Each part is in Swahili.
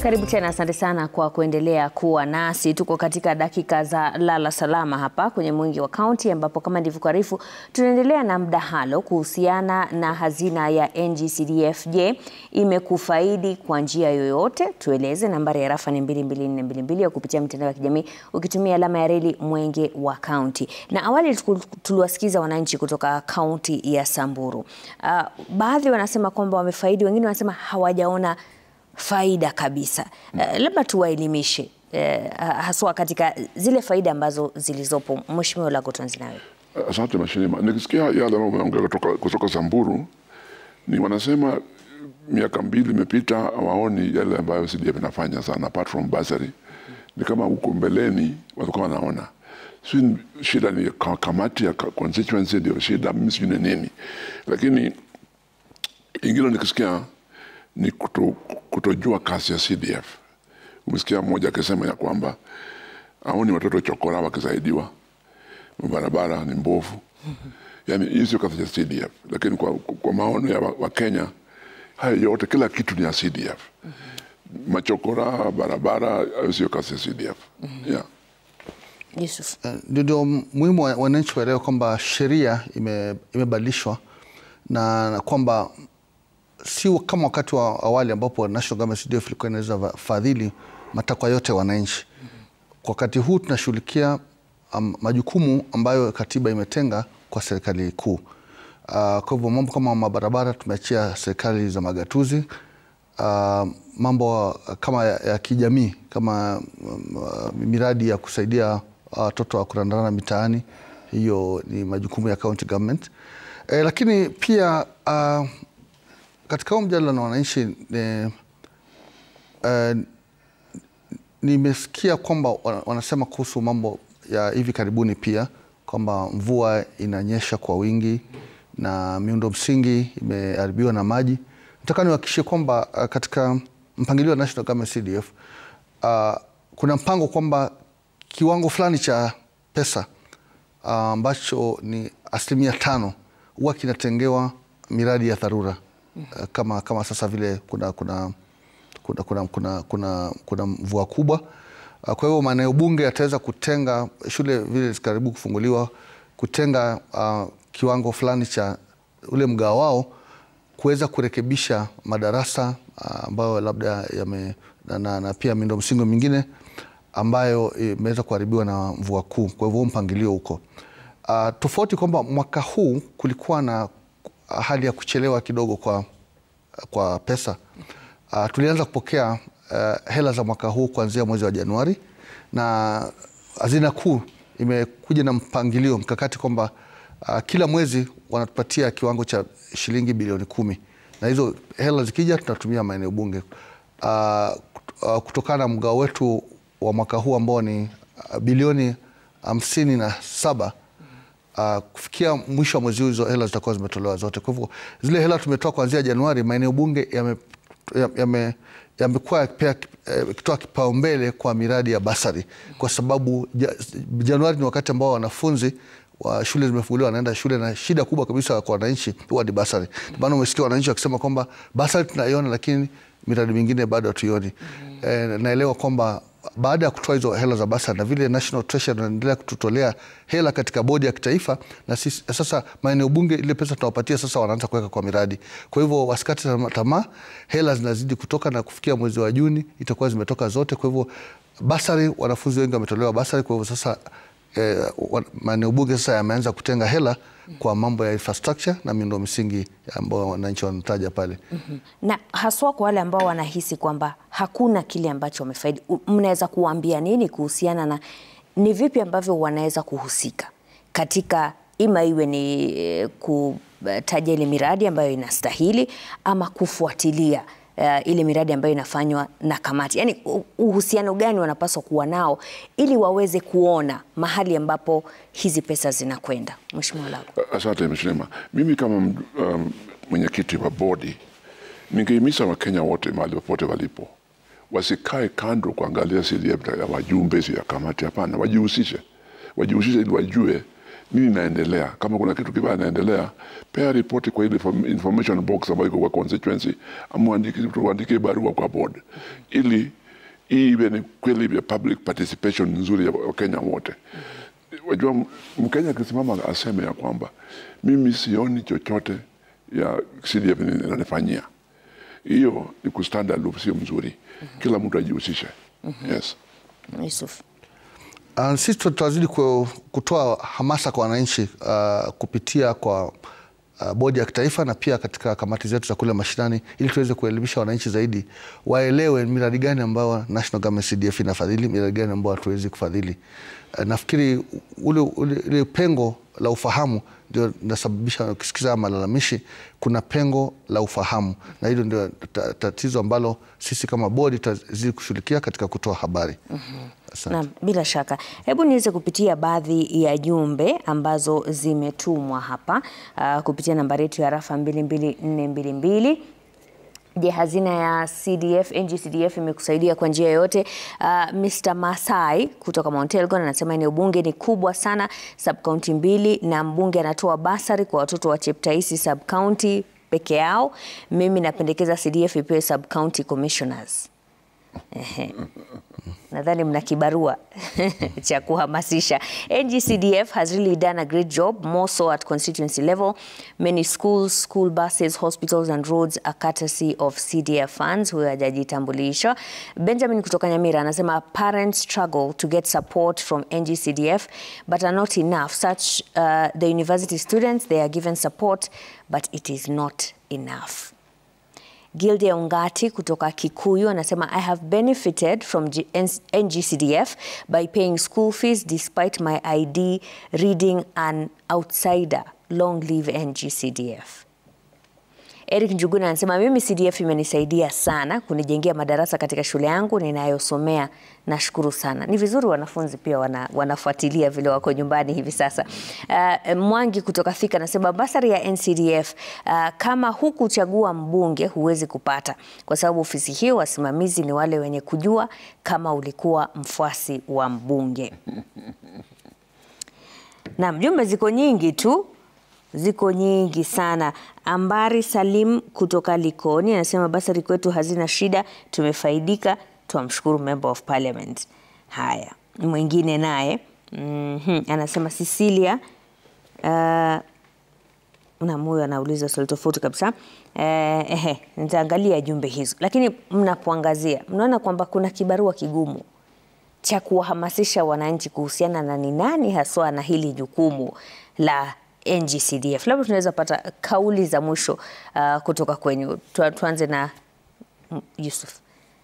Karibu tena, asante sana kwa kuendelea kuwa nasi. Tuko katika dakika za lala salama hapa kwenye Mwingi wa Kaunti, ambapo kama ndivyokuarifu, tunaendelea na mdahalo kuhusiana na hazina ya NG-CDF. Je, imekufaidi kwa njia yoyote? Tueleze. Nambari ya rafa ni 22422 au kupitia mitandao ya kijamii ukitumia alama ya reli Mwenge wa Kaunti. Na awali tuliwasikiza wananchi kutoka kaunti ya Samburu. Uh, baadhi wanasema kwamba wamefaidi, wengine wanasema hawajaona faida kabisa. Uh, labda tuwaelimishe uh, haswa katika zile faida ambazo zilizopo. Mheshimiwa Olago, tuanze nawe. Asante Mheshimiwa, nikisikia yale ambayo umeongea kutoka, kutoka Samburu ni wanasema miaka mbili imepita, hawaoni yale ambayo CDF inafanya sana apart from bursary. Ni kama huko mbeleni walikuwa wanaona si shida ni ka- kamati ya ka- constituency ndio shida, mimi sijui ni nini, lakini ingine nikisikia ni kuto, kutojua kazi ya CDF. Umesikia mmoja akisema ya kwamba aoni watoto chokora wakisaidiwa, barabara ni mbovu. Yani hii sio kazi ya CDF, lakini kwa, kwa maono ya Wakenya wa haya yote, kila kitu ni ya CDF. Machokora, barabara, hayo sio kazi ya CDF. Yeah. Yusuf. Ndio ndio muhimu wa- wananchi waelewe kwamba sheria ime- imebadilishwa na, na kwamba si kama wakati wa awali ambapo National Government CDF ilikuwa inaweza va- fadhili matakwa yote ya wananchi. Kwa wakati huu tunashughulikia um, majukumu ambayo katiba imetenga kwa serikali kuu. Uh, kwa hivyo mambo kama mabarabara tumeachia serikali za magatuzi. Uh, mambo uh, kama ya, ya kijamii kama um, uh, miradi ya kusaidia watoto wa kurandarana mitaani, hiyo ni majukumu ya county government. Eh, lakini pia uh, katika huu mjadala na wananchi eh, eh, nimesikia kwamba wana- wanasema kuhusu mambo ya hivi karibuni pia kwamba mvua inanyesha kwa wingi na miundo msingi imeharibiwa na maji. Nataka niwahakikishie kwamba uh, katika mpangilio wa National Government CDF uh, kuna mpango kwamba kiwango fulani cha pesa uh, ambacho ni asilimia tano huwa kinatengewa miradi ya dharura uh, kama, kama sasa vile kuna, kuna kuna, kuna, kuna, kuna, kuna mvua kubwa. Uh, Kwa hivyo maeneo bunge yataweza kutenga shule vile zikaribu kufunguliwa, kutenga uh, kiwango fulani cha ule mgao wao kuweza kurekebisha madarasa uh, ambayo labda yame na, na, na pia miundo msingi mingine ambayo imeweza kuharibiwa na mvua kuu. Kwa hivyo huo mpangilio huko uh, tofauti kwamba mwaka huu kulikuwa na hali ya kuchelewa kidogo kwa, kwa pesa uh, tulianza kupokea uh, hela za mwaka huu kuanzia mwezi wa Januari na hazina kuu imekuja na mpangilio mkakati kwamba uh, kila mwezi wanatupatia kiwango cha shilingi bilioni kumi na hizo hela zikija tunatumia maeneo bunge uh, kut- uh, kutokana na mgao wetu wa mwaka huu ambao ni uh, bilioni hamsini na saba Uh, kufikia mwisho wa mwezi huu hizo hela zitakuwa zimetolewa zote. Kwa hivyo zile hela tumetoa kuanzia Januari, maeneo bunge yame- yame- yamekuwa yakipea- eh, yakitoa kipaumbele kwa miradi ya basari kwa sababu ja, Januari ni wakati ambao wanafunzi wa shule zimefunguliwa wanaenda shule, na shida kubwa kabisa kwa wananchi huwa ni basari. Ndio maana umesikia wananchi wakisema kwamba basari tunaiona, lakini miradi mingine bado hatuioni. Eh, naelewa kwamba baada ya kutoa hizo hela za basari na vile National Treasury wanaendelea kututolea hela katika bodi ya kitaifa, na sisi, sasa maeneo bunge ile pesa tunawapatia sasa wanaanza kuweka kwa miradi. Kwa hivyo wasikate tama- tamaa, hela zinazidi kutoka na kufikia mwezi wa Juni itakuwa zimetoka zote. Kwa hivyo basari, wanafunzi wengi wametolewa basari. Kwa hivyo sasa eh, wa- maeneo bunge sasa yameanza kutenga hela kwa mambo ya infrastructure na miundo msingi ambayo wananchi wanataja pale. Na haswa kwa wale ambao wanahisi kwamba hakuna kile ambacho wamefaidi, u- mnaweza kuwaambia nini kuhusiana na ni vipi ambavyo wanaweza kuhusika katika ima iwe ni eh, kutaja ile miradi ambayo inastahili ama kufuatilia uh, ile miradi ambayo inafanywa na kamati, yaani u- uhusiano gani wanapaswa kuwa nao ili waweze kuona mahali ambapo hizi pesa zinakwenda. Mheshimiwa Olago. Asante Mheshimiwa. Mimi kama m- um, mwenyekiti wa bodi ningehimiza Wakenya wote mahali popote walipo wasikae kando kuangalia CDF ya wajumbe si ya kamati. Hapana, wajihusishe, wajihusishe ili wajue nini inaendelea. Kama kuna kitu kibaya inaendelea, pea ripoti kwa ile inform- information box ambayo iko kwa constituency, ama uandike- tuandike barua kwa board ili hii iwe ni kweli ya public participation nzuri ya Wakenya wote. Wajua, m- Mkenya akisimama aseme ya kwamba mimi sioni chochote ya CDF inanifanyia, hiyo ni kustand aloof, sio mzuri. Kila mtu ajihusishe. Yes. Yusuf. Uh, sisi tutazidi ku- kutoa hamasa kwa wananchi uh, kupitia kwa uh, bodi ya kitaifa na pia katika kamati zetu za kule mashinani ili tuweze kuelimisha wananchi zaidi waelewe miradi gani ambayo National Government CDF inafadhili, miradi gani ambayo hatuwezi kufadhili. Uh, nafikiri ule, ule, ule pengo la ufahamu ndio linasababisha ukisikiza malalamishi, kuna pengo la ufahamu, na hilo ndio ta- tatizo ambalo sisi kama bodi tutazidi kushughulikia katika kutoa habari. Asante. Naam, bila shaka. Hebu niweze kupitia baadhi ya jumbe ambazo zimetumwa hapa uh, kupitia nambari yetu ya rafa 22422. Je, hazina ya CDF NGCDF imekusaidia kwa njia yoyote? Uh, Mr. Masai kutoka Mount Elgon anasema eneo bunge ni kubwa sana, sub county mbili, na mbunge anatoa basari kwa watoto wa Cheptaisi sub county peke yao. Mimi napendekeza CDF ipewe sub county commissioners. Ehe. Nadhani mna kibarua cha kuhamasisha. NGCDF has really done a great job, more so at constituency level. Many schools, school buses, hospitals and roads are courtesy of CDF funds. Huyo hajajitambulisha. Benjamin kutoka Nyamira anasema parents struggle to get support from NGCDF but are not enough. Such uh, the university students, they are given support but it is not enough. Gildia Ungati kutoka Kikuyu anasema I have benefited from G- N- NGCDF by paying school fees despite my ID reading an outsider. Long live NGCDF. Eric Njuguna anasema mimi CDF imenisaidia sana kunijengea madarasa katika shule yangu ninayosomea. Nashukuru sana. Ni vizuri wanafunzi pia wana, wanafuatilia vile wako nyumbani hivi sasa. Uh, Mwangi kutoka Thika anasema basari ya NCDF uh, kama hukuchagua mbunge huwezi kupata, kwa sababu ofisi hiyo wasimamizi ni wale wenye kujua kama ulikuwa mfuasi wa mbunge. Naam, jumbe ziko nyingi tu, ziko nyingi sana. Ambari Salim kutoka Likoni anasema basari kwetu hazina shida, tumefaidika, twamshukuru member of parliament. Haya, mwingine naye mhm, anasema Cecilia uh, na huyo anauliza swali tofauti kabisa. Eh, ehe, nitaangalia jumbe hizo, lakini mnapoangazia mnaona kwamba kuna kibarua kigumu cha kuwahamasisha wananchi kuhusiana na ni nani haswa na hili jukumu la NGCDF. Labda tunaweza pata kauli za mwisho uh, kutoka kwenyu. Tu- Tuanze na mm, Yusuf.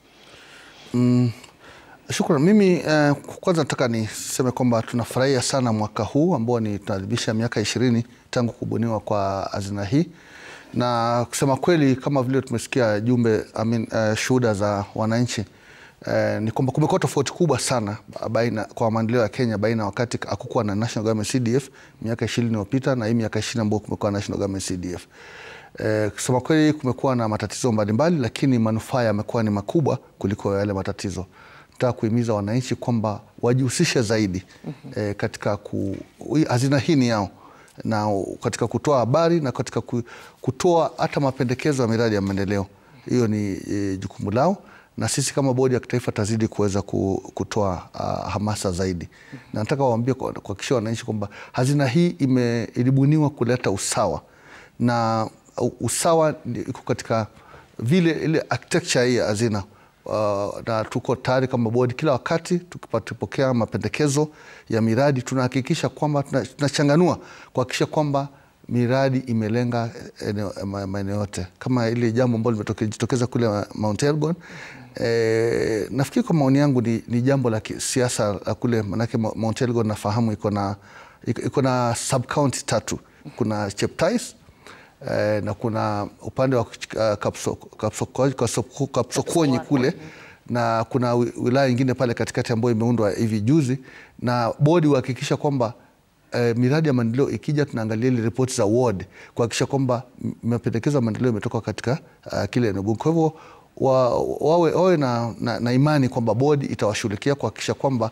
Shukran. Mimi eh, kwanza nataka niseme kwamba tunafurahia sana mwaka huu ambao ni tunaadhimisha miaka ishirini tangu kubuniwa kwa hazina hii, na kusema kweli kama vile tumesikia jumbe I mean, eh, shuhuda za wananchi eh, ni kwamba kumekuwa tofauti kubwa sana baina kwa maendeleo ya Kenya baina wakati hakukuwa na National Government CDF miaka ishirini iliyopita na hii miaka ishirini ambao kumekuwa na National Government CDF. Eh, kusema kweli kumekuwa na matatizo mbalimbali, lakini manufaa yamekuwa ni makubwa kuliko yale matatizo. Nataka kuhimiza wananchi kwamba wajihusishe zaidi eh, katika ku, hii hazina hii ni yao na katika kutoa habari na katika ku- kutoa hata mapendekezo ya miradi ya maendeleo. Hiyo ni e, jukumu lao, na sisi kama bodi ya kitaifa tazidi kuweza ku- kutoa uh, hamasa zaidi, na nataka waambie kwa- kuhakikishia wananchi kwamba hazina hii ime, ilibuniwa kuleta usawa na u- usawa ni- iko katika vile ile architecture hii ya hazina uh, na tuko tayari kama bodi kila wakati tukipokea mapendekezo ya miradi tunahakikisha kwamba tuna- tunachanganua kuhakikisha kwamba miradi imelenga eneo- ma- maeneo yote kama ile jambo ambalo limejitokeza kule Mount Elgon. E, nafikiri kwa maoni yangu ni, ni jambo la kisiasa la kule, manake Mo- Mount Elgon nafahamu iko na iko iko na sub county tatu, kuna Cheptais eh, na kuna upande wa uh, Kapso- Kapsoko- Kapsoko- Kapsokwonyi kule na kuna wi- wilaya ingine pale katikati ambayo imeundwa hivi juzi, na bodi huhakikisha kwamba eh, miradi ya maendeleo ikija, tunaangalia ile ripoti za ward kuhakikisha kwamba m- mapendekezo ya maendeleo imetoka katika uh, kile eneo bunge. Kwa hivyo wa, wawe, wawe na, na, na imani kwamba bodi itawashughulikia kuhakikisha kwamba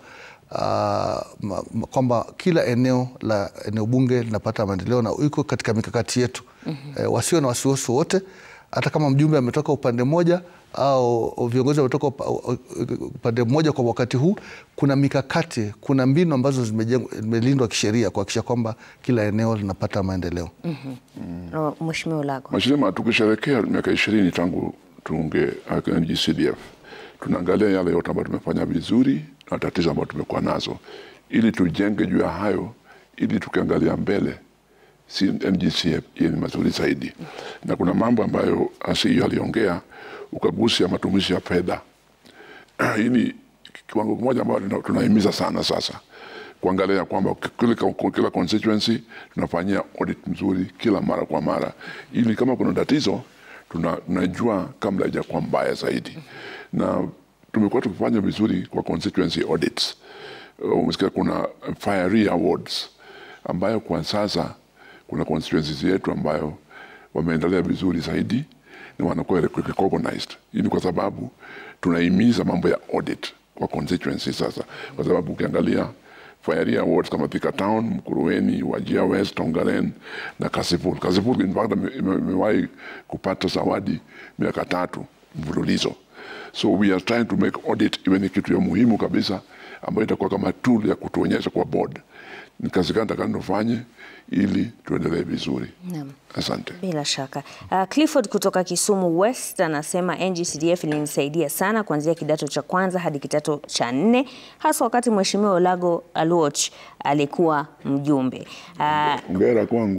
ma- ma- kwamba kila eneo la eneo bunge linapata maendeleo na iko katika mikakati yetu eh, wasio na wasiwasi wote, hata kama mjumbe ametoka upande mmoja au viongozi wametoka upa- upande mmoja kwa wakati huu, kuna mikakati, kuna mbinu ambazo zimejengwa- zimelindwa kisheria kuhakikisha kwamba kila eneo linapata maendeleo. No, Mheshimiwa Ulago. Mheshimiwa, tukisherekea miaka ishirini tangu tuunge NGCDF, tunaangalia yale yote ambayo tumefanya vizuri na tatizo ambayo tumekuwa nazo, ili tujenge juu ya hayo, ili tukiangalia mbele si NGCF iwe ni mazuri zaidi. Na kuna mambo ambayo asiyo aliongea, ukaguzi ya matumizi ya fedha hii ni kiwango kimoja ambayo tuna- tunahimiza sana sasa kuangalia kwamba kila, kila constituency tunafanyia audit mzuri kila mara kwa mara, ili kama kuna tatizo tuna- tunajua kabla haijakuwa mbaya zaidi, na tumekuwa tukifanya vizuri kwa constituency audits. Uh, Umesikia kuna fire awards ambayo kwa sasa kuna constituencies yetu ambayo wameendelea vizuri zaidi na wanakuwa recognized. Hii ni kwa sababu tunahimiza mambo ya audit kwa constituency sasa, kwa sababu ukiangalia Fire Awards kama Thika Town, Mkuruweni, Wajir West, Tongaren na Kasipul. Kasipul in fact ime- ime- imewahi kupata zawadi miaka tatu mfululizo. So we are trying to make audit iwe ni kitu ya muhimu kabisa ambayo itakuwa kama tool ya kutuonyesha kwa board ni kazi gani takani tufanye ili tuendelee vizuri. Naam. Asante. Bila shaka. Uh, Clifford kutoka Kisumu West anasema NGCDF ilinisaidia sana kuanzia kidato cha kwanza hadi kidato cha nne hasa wakati Mheshimiwa Olago Aluoch alikuwa mjumbe. Uh, Hongera kwangu.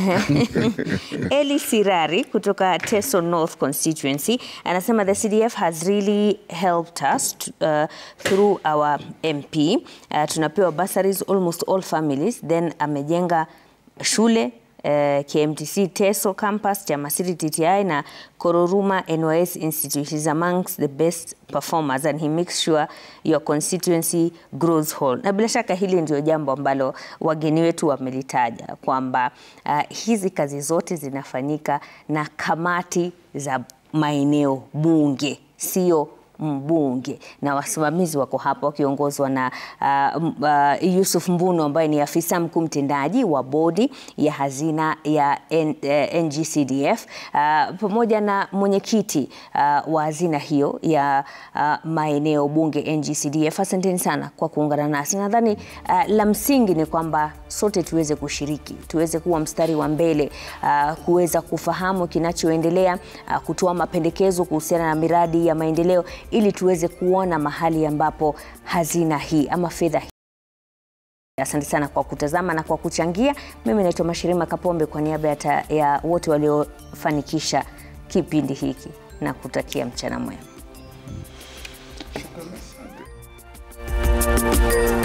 Eli Sirari kutoka Teso North constituency anasema the CDF has really helped us uh, through our MP. Uh, tunapewa bursaries almost all families then amejenga shule uh, KMTC Teso campus, Chamasiri TTI na Kororuma NYS Institute. He's amongst the best performers and he makes sure your constituency grows whole. Na bila shaka hili ndio jambo ambalo wageni wetu wamelitaja kwamba uh, hizi kazi zote zinafanyika na kamati za maeneo bunge, sio mbunge na wasimamizi wako hapa wakiongozwa na uh, m- uh, Yusuf Mbuno ambaye ni afisa mkuu mtendaji wa bodi ya hazina ya N, uh, NGCDF uh, pamoja na mwenyekiti uh, wa hazina hiyo ya uh, maeneo bunge NGCDF. Asanteni sana kwa kuungana nasi. Nadhani uh, la msingi ni kwamba sote tuweze kushiriki, tuweze kuwa mstari wa mbele uh, kuweza kufahamu kinachoendelea, uh, kutoa mapendekezo kuhusiana na miradi ya maendeleo ili tuweze kuona mahali ambapo hazina hii ama fedha hii Asante sana kwa kutazama na kwa kuchangia. Mimi naitwa Mashirima Kapombe kwa niaba ya, ta- ya wote waliofanikisha kipindi hiki na kutakia mchana mwema.